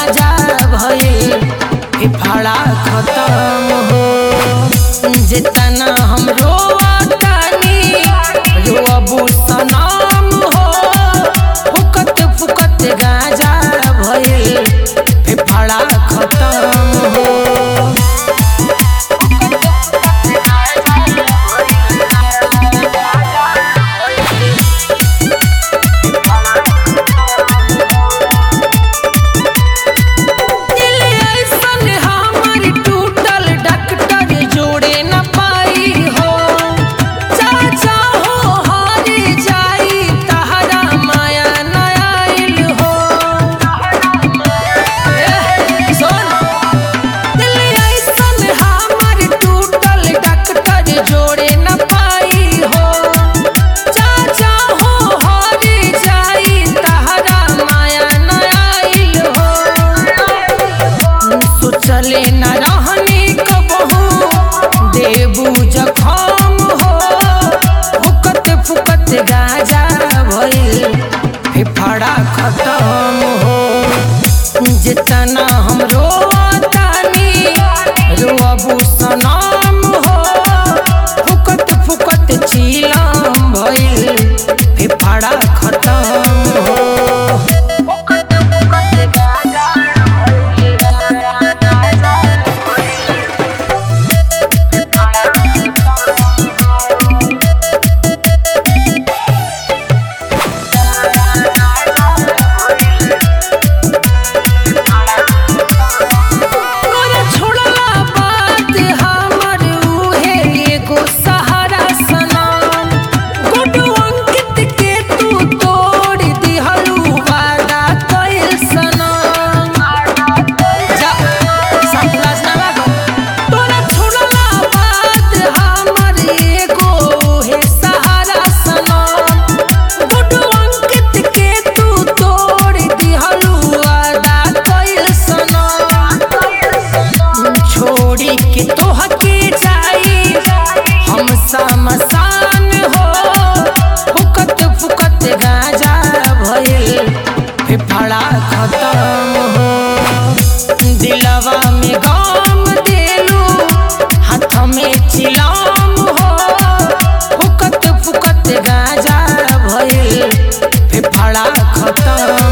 गाजा भइल फेफड़ा खत्म हो जितना हम रोतानी रोअबू सनम हो फुकत फुकत गाजा भइल फेफड़ा खत्म हो दिल ऐसन हमर टूटल डॉक्टर जोड़े न पाई हो चाचा हो हारे जाई तहरा माया न आइल हो एह, सुन दिल ऐसन हमर टूटल डॉक्टर जोड़े न पाई हो चाचा हो हारे जाई तहरा माया न आइल हो सोचले न रहनी कबहू देबू जखम हो फुकत फुकत गाजा भइल फेफड़ा खत्म हो जितना हम रोतानी रोअबू सनम हो फुकत फुकत चीलम भइल फेफड़ा खत्म हो तोरा छोड़ला बात हमर उहे एगो सहारा सनम गुडू अंकित के तू तोड़ दिहलू वादा कइल सनम जा संतलास ना लागो तोरा छोड़ला बात हमर एगो उहे सहारा सनम गुडू अंकित के तू तोड़ दिहलू वादा कइल सनम छोड़ी के तोह के जाई हम समसान हो फुकत फुकत गाजा भइल फेफड़ा खत्म हो दिलवा में गम देलू हाथ में चिलाम हो फुकत फुकत गाजा भइल फेफड़ा खत्म